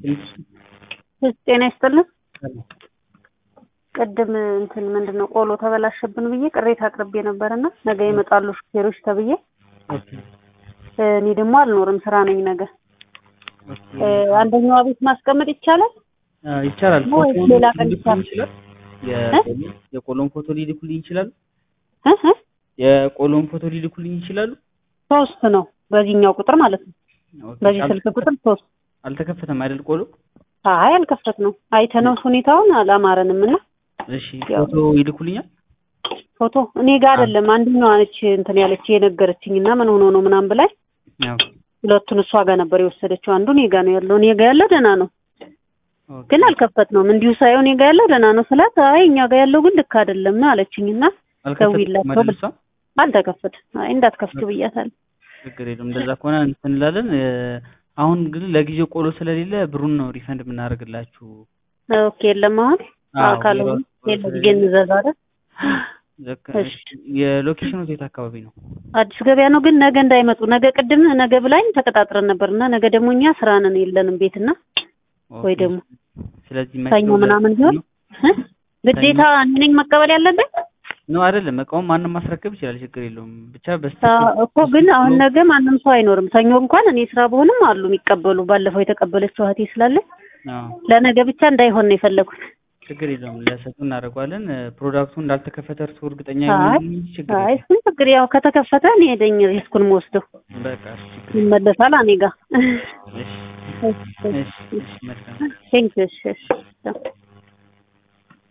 ጤና ይስጥልን። ቅድም እንትን ምንድን ነው ቆሎ ተበላሸብን ብዬ ቅሬታ አቅርቤ ነበርና ነገ ይመጣሉ ሹፌሮች ተብዬ እኔ ደግሞ አልኖርም ስራ ነኝ ነገ። አንደኛዋ ቤት ማስቀመጥ ይቻላል? ይቻላል። ወይስ ፎቶውን ሌላ ቀን ሊልኩልኝ ይቻላል? ይችላል። የቆሎ- የቆሎን ፎቶ ሊልኩልኝ ይችላሉ። እ እ የቆሎን ፎቶ ሊልኩልኝ ይችላሉ። ሶስት ነው በዚህኛው ቁጥር ማለት ነው። ኦኬ፣ በዚህ አል- ስልክ ቁጥር ሶስት። አልተከፈተም አይደል ቆሎ? አይ አልከፈት ነው አይተነው ሁኔታውን አላማረንም እና እሺ ያው- ፎቶ ይልኩልኛል። ፎቶ እኔ ጋር አይደለም አንደኛዋ ነች እንትን ያለች የነገረችኝ እና ምን ሆኖ ነው ምናምን ብላኝ ያው ሁለቱን እሷ ጋር ነበር የወሰደችው። አንዱ እኔ ጋር ነው ያለው። እኔ ጋር ያለው ደህና ነው ኦኬ፣ ግን አልከፈት ነው እንዲሁ ሳይሆን እኔ ጋር ያለው ደህና ነው ስላት፣ አይ እኛ ጋር ያለው ግን ልክ አይደለም ነው አለችኝ እና አልከፈተም ደውዪላቸው አይደል እሷ? አልተከፈት አይ እንዳትከፍት ብያታለሁ። ችግር የለም። እንደዛ ከሆነ እንትን እንላለን። እ፣ አሁን ግን ለጊዜው ቆሎ ስለሌለ ብሩን ነው ሪፈንድ የምናደርግላችሁ። ኦኬ የለም አሁን አዎ፣ ካልሆነ የራሱ ቆሎ የለም ስለሌለ። ግን እንዘዝ አይደል ልክ እሺ። የሎኬሽኑ የት አካባቢ ነው? አዲስ ገበያ ነው ግን ነገ እንዳይመጡ ነገ ቅድም ነገ ብላኝ ተቀጣጥረን ነበር እና ነገ ደግሞ እኛ ስራ ነን የለንም ቤትና ወይ ኦኬ። ደግሞ ስለዚህ ሰኞ መቼው ምናምን ቢሆን እ? ግዴታ እኔ ነኝ መቀበል ያለብን ነው አይደለም። እቃውን ማንም ማስረከብ ይችላል፣ ችግር የለውም። ብቻ አ- በስተቀር እኮ ግን አሁን ነገ ማንም ሰው አይኖርም። ሰኞ እንኳን እኔ ስራ በሆንም አሉ የሚቀበሉ ባለፈው የተቀበለችው እህቴ ስላለ አዎ፣ ለነገ ብቻ እንዳይሆን ነው የፈለጉት። ችግር የለውም። ለሰጡ እናደርገዋለን። ፕሮዳክቱ እንዳልተከፈተ እርስዎ እርግጠኛ አይ ይሁን እንጂ ችግር አይ የለውም። እሱን ችግር ያው ከተከፈተ እኔ ሄደኝ ሪስኩን መወስደው በቃ እሺ፣ ችግር የለውም። ይመለሳል እኔ ጋር እሺ፣ እሺ፣ እሺ፣ መልካም ቴንክ ዩ እሺ እሺ